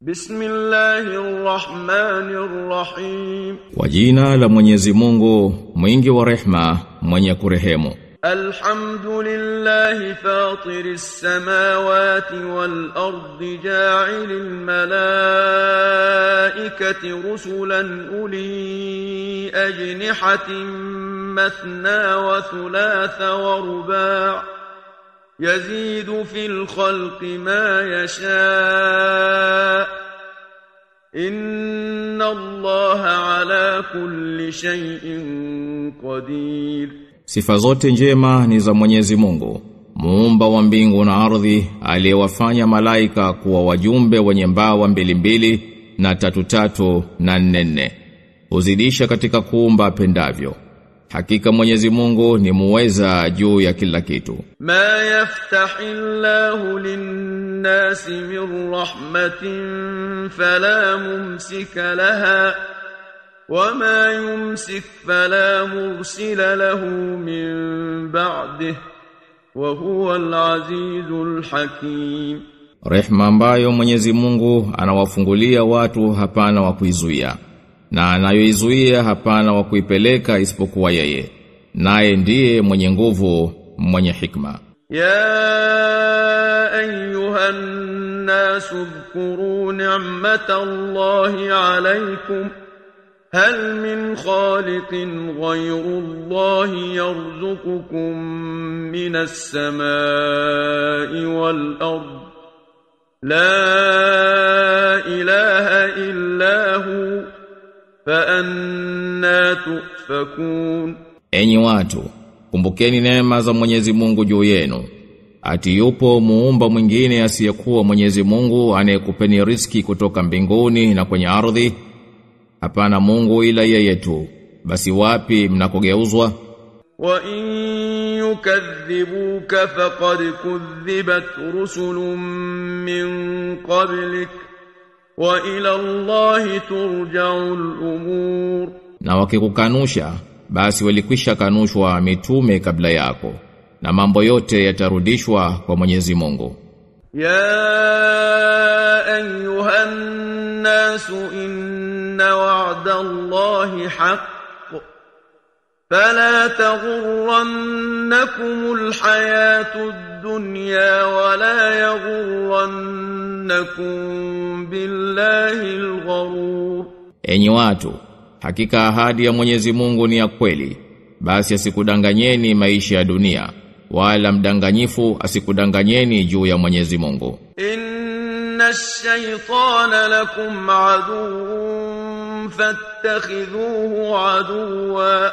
Bismillahirrahmanirrahim. Kwa jina la Mwenyezi Mungu, mwingi wa rehma, mwenye kurehemu. Alhamdulillahi fatiris samawati wal ardi ja'ilil malaikati rusulan uli ajnihatin mathna wa thulatha wa ruba' يزيد في الخلق ما يشاء إن الله على كل شيء قدير Sifa zote njema ni za Mwenyezi Mungu, muumba wa mbingu na ardhi, aliyewafanya malaika kuwa wajumbe wenye mbawa mbili mbili na tatu tatu na nne nne. Huzidisha katika kuumba pendavyo. Hakika Mwenyezi Mungu ni muweza juu ya kila kitu. ما يفتح الله للناس من رحمة فلا ممسك لها وما يمسك فلا مرسل له من بعده وهو العزيز الحكيم Rehma ambayo Mwenyezi Mungu anawafungulia watu hapana wa kuizuia na anayoizuia hapana wa kuipeleka isipokuwa yeye. Naye ndiye mwenye nguvu, mwenye hikma. يا أيها الناس اذكروا نعمة الله عليكم هل من خالق غير الله يرزقكم من السماء والأرض لا إله إلا هو فأنا تؤفكون Enyi watu, kumbukeni neema za Mwenyezi Mungu juu yenu. Ati yupo muumba mwingine asiyekuwa Mwenyezi Mungu anayekupeni riski kutoka mbinguni na kwenye ardhi? Hapana Mungu ila yeye tu. Basi wapi mnakogeuzwa? وإن يكذبوك فقد كذبت رسل من قبلك وإلى الله ترجع الأمور Na wakikukanusha, basi walikwisha kanushwa mitume kabla yako. Na mambo yote yatarudishwa kwa Mwenyezi Mungu. يا أيها الناس إن وعد الله حق فلا تغرنكم الحياة الدنيا ولا يغرنكم بالله الغرور Enyi watu, hakika ahadi ya Mwenyezi Mungu ni ya kweli. Basi asikudanganyeni maisha ya dunia, wala mdanganyifu asikudanganyeni juu ya Mwenyezi Mungu. إن الشيطان لكم عدو فاتخذوه عدوا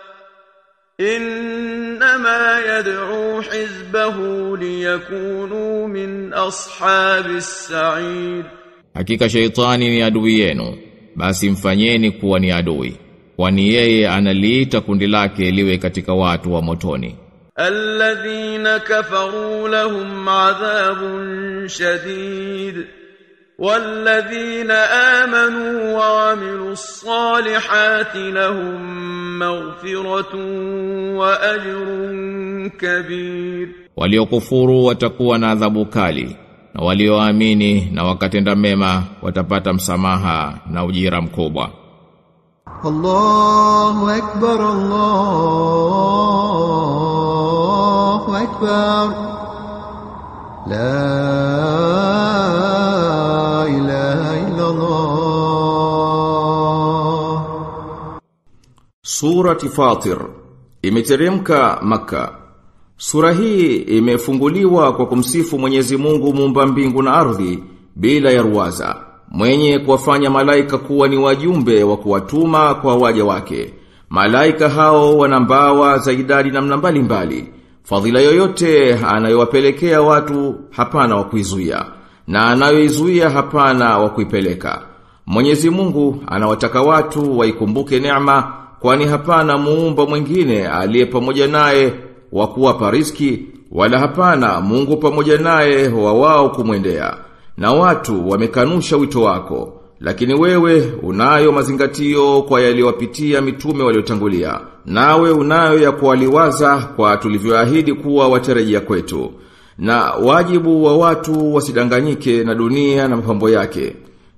إنما يدعو حزبه ليكونوا من أصحاب السعير Hakika sheitani ni adui yenu, basi mfanyeni kuwa ni adui, kwani yeye analiita kundi lake liwe katika watu wa motoni. الذين كفروا لهم عذاب شديد والذين آمنوا وعملوا الصالحات لهم مغفرة وأجر كبير Waliokufuru watakuwa na adhabu kali, na walioamini na wakatenda mema watapata msamaha na ujira mkubwa. الله أكبر الله أكبر لا إله إلا الله Surati Fatir imeteremka Makka. Sura hii imefunguliwa kwa kumsifu Mwenyezi Mungu muumba mbingu na ardhi bila ya ruwaza, mwenye kuwafanya malaika kuwa ni wajumbe wa kuwatuma kwa waja wake. Malaika hao wana mbawa za idadi namna mbalimbali. Fadhila yoyote anayowapelekea watu hapana wa kuizuia na anayoizuia hapana wa kuipeleka. Mwenyezi Mungu anawataka watu waikumbuke neema kwani hapana muumba mwingine aliye pamoja naye wa kuwapa riziki wala hapana Mungu pamoja naye wa wao kumwendea. Na watu wamekanusha wito wako, lakini wewe unayo mazingatio kwa yaliyowapitia mitume waliotangulia. Nawe unayo ya kuwaliwaza kwa tulivyoahidi kuwa watarejea kwetu. Na wajibu wa watu wasidanganyike na dunia na mapambo yake.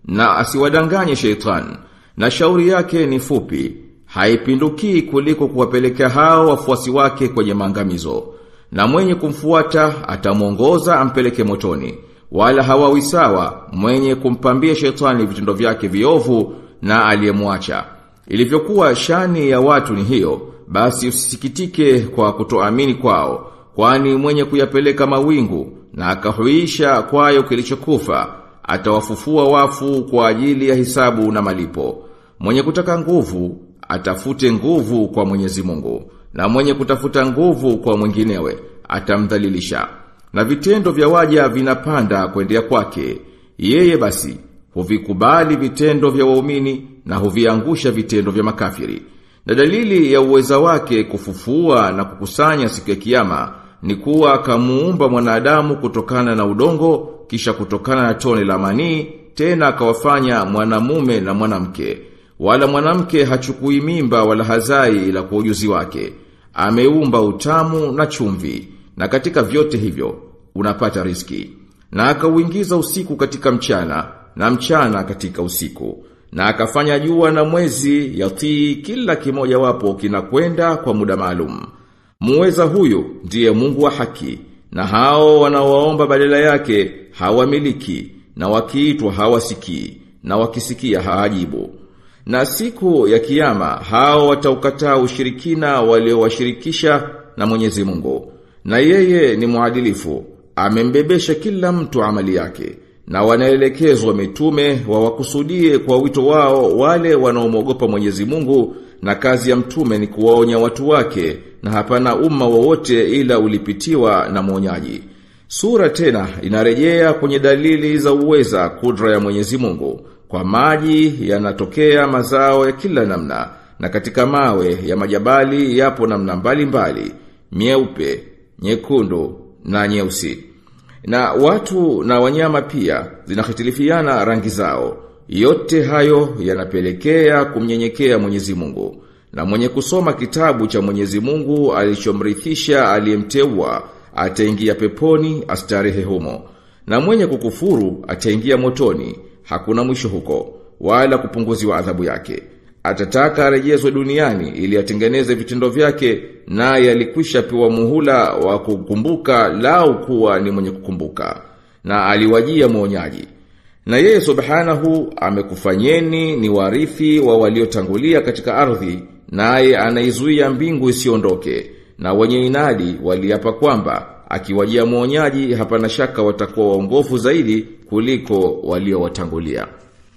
na asiwadanganye sheitan na shauri yake ni fupi haipindukii kuliko kuwapelekea hao wafuasi wake kwenye maangamizo na mwenye kumfuata atamwongoza ampeleke motoni wala hawawi sawa mwenye kumpambia shetani vitendo vyake viovu na aliyemwacha ilivyokuwa shani ya watu ni hiyo basi usisikitike kwa kutoamini kwao kwani mwenye kuyapeleka mawingu na akahuisha kwayo kilichokufa atawafufua wafu kwa ajili ya hisabu na malipo mwenye kutaka nguvu atafute nguvu kwa Mwenyezi Mungu na mwenye kutafuta nguvu kwa mwinginewe atamdhalilisha na vitendo vya waja vinapanda kuendea kwake yeye basi huvikubali vitendo vya waumini na huviangusha vitendo vya makafiri na dalili ya uweza wake kufufua na kukusanya siku ya kiyama ni kuwa akamuumba mwanadamu kutokana na udongo kisha kutokana na tone la manii tena akawafanya mwanamume na mwanamke wala mwanamke hachukui mimba wala hazai ila kwa ujuzi wake ameumba utamu na chumvi na katika vyote hivyo unapata riski na akauingiza usiku katika mchana na mchana katika usiku na akafanya jua na mwezi yatii kila kimoja wapo kinakwenda kwa muda maalum muweza huyu ndiye Mungu wa haki na hao wanaoomba badala yake hawamiliki na wakiitwa hawasikii na wakisikia hawajibu na siku ya kiyama hao wataukataa ushirikina waliowashirikisha na Mwenyezi Mungu na yeye ni mwadilifu amembebesha kila mtu amali yake na wanaelekezwa mitume wawakusudie kwa wito wao wale wanaomwogopa Mwenyezi Mungu na kazi ya mtume ni kuwaonya watu wake na hapana umma wowote ila ulipitiwa na mwonyaji. Sura tena inarejea kwenye dalili za uweza kudra ya Mwenyezi Mungu. Kwa maji yanatokea mazao ya kila namna na katika mawe ya majabali yapo namna mbalimbali, mieupe, nyekundu na nyeusi. Na watu na wanyama pia zinahitilifiana rangi zao. Yote hayo yanapelekea kumnyenyekea Mwenyezi Mungu. Na mwenye kusoma kitabu cha Mwenyezi Mungu alichomrithisha aliyemteua ataingia peponi astarehe humo. Na mwenye kukufuru ataingia motoni, hakuna mwisho huko, wala kupunguziwa adhabu yake. Atataka arejezwe duniani ili atengeneze vitendo vyake naye alikwisha pewa muhula wa kukumbuka lau kuwa ni mwenye kukumbuka na aliwajia mwonyaji. Na yeye subhanahu amekufanyeni ni warithi wa waliotangulia katika ardhi naye anaizuia mbingu isiondoke na wenye inadi waliapa kwamba akiwajia mwonyaji hapana shaka watakuwa waongofu zaidi kuliko waliowatangulia.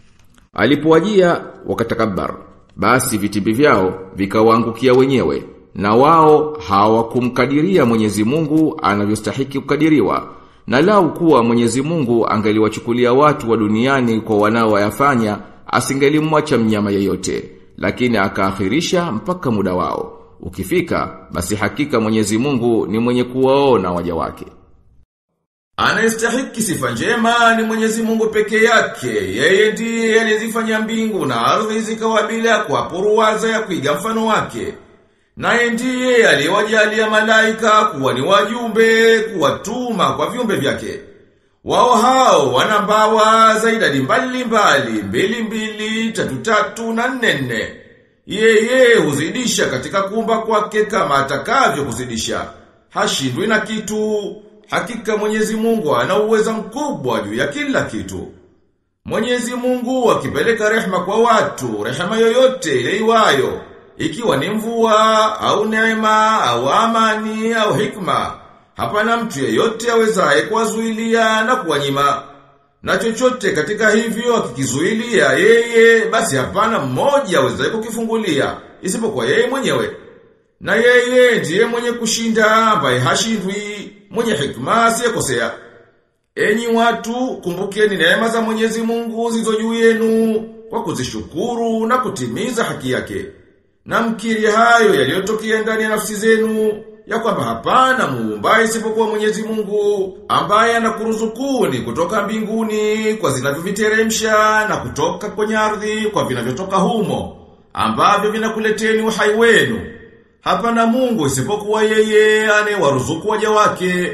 Alipowajia wakatakabbar basi vitimbi vyao vikawaangukia wenyewe na wao hawakumkadiria Mwenyezi Mungu anavyostahiki kukadiriwa na lau kuwa Mwenyezi Mungu angeliwachukulia watu wa duniani kwa wanaoyafanya asingelimwacha mnyama yeyote lakini akaakhirisha mpaka muda wao ukifika basi hakika Mwenyezi Mungu ni mwenye kuwaona waja wake Anastahiki sifa njema ni Mwenyezi Mungu peke yake. Yeye ndiye aliyezifanya mbingu na ardhi zikawa bila kuapuruwaza ya kuiga mfano wake. Naye ndiye aliyewajalia malaika kuwa ni wajumbe kuwatuma kwa viumbe vyake. Wao hao wana mbawa za idadi mbali mbali, mbili mbili, tatu tatu na nne nne. Yeye huzidisha katika kuumba kwake kama atakavyo kuzidisha. Hashindwi na kitu. Hakika Mwenyezi Mungu ana uweza mkubwa juu ya kila kitu. Mwenyezi Mungu akipeleka rehema kwa watu, rehema yoyote ile iwayo, ikiwa ni mvua au neema au amani au hikma, hapana mtu yeyote awezaye kuwazuilia na kuwanyima. Na chochote katika hivyo akikizuilia yeye, basi hapana mmoja awezaye kukifungulia, isipokuwa yeye mwenyewe. Na yeye ndiye mwenye kushinda ambaye hashindwi, mwenye hikma asiyekosea. Enyi watu, kumbukeni neema za Mwenyezi Mungu zilizo juu yenu kwa kuzishukuru na kutimiza haki yake. Na mkiri hayo yaliyotokea ndani ya nafsi zenu ya kwamba hapana muumba isipokuwa Mwenyezi Mungu ambaye anakuruzukuni kutoka mbinguni kwa zinavyoviteremsha na kutoka kwenye ardhi kwa vinavyotoka humo ambavyo vinakuleteni uhai wenu. Hapana Mungu isipokuwa yeye anayewaruzuku waja wake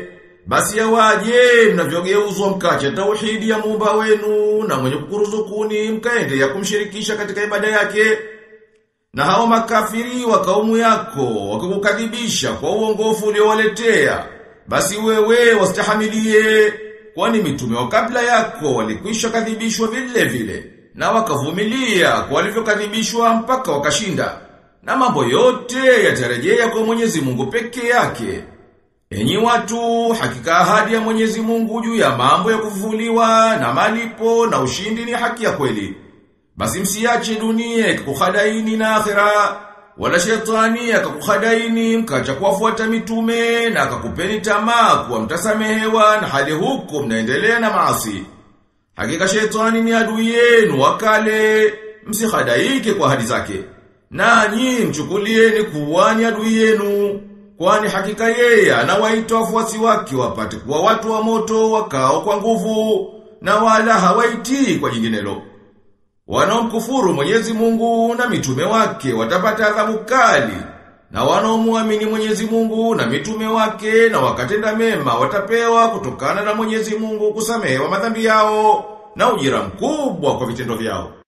basi yawaje mnavyogeuzwa mkacha tauhidi ya muumba wenu na mwenye kukuruzukuni mkaende ya kumshirikisha katika ibada yake. Na hao makafiri wa kaumu yako wakikukadhibisha kwa uongofu uliowaletea, basi wewe wastahamilie, kwani mitume wa kabla yako walikwisha kadhibishwa vile vile, na wakavumilia kwa walivyokadhibishwa mpaka wakashinda. Na mambo yote yatarejea kwa Mwenyezi Mungu peke yake. Enyi watu, hakika ahadi ya Mwenyezi Mungu juu ya mambo ya kufufuliwa na malipo na ushindi ni haki ya kweli. Basi msiache dunia ikakukhadaini na akhera, wala shetani akakukhadaini mkacha kuwafuata mitume na akakupeni tamaa kuwa mtasamehewa na hali huko mnaendelea na maasi. Hakika shetani ni adui yenu wakale, msikhadaike kwa ahadi zake. Nanyi mchukulieni kuwa ni adui yenu. Kwani hakika yeye anawaita wafuasi wake wapate kuwa watu wa moto wakao kwa nguvu na wala hawaitii kwa jinginelo. Wanaomkufuru Mwenyezi Mungu na mitume wake watapata adhabu kali. Na wanaomuamini Mwenyezi Mungu na mitume wake na wakatenda mema watapewa kutokana na Mwenyezi Mungu kusamehewa madhambi yao na ujira mkubwa kwa vitendo vyao.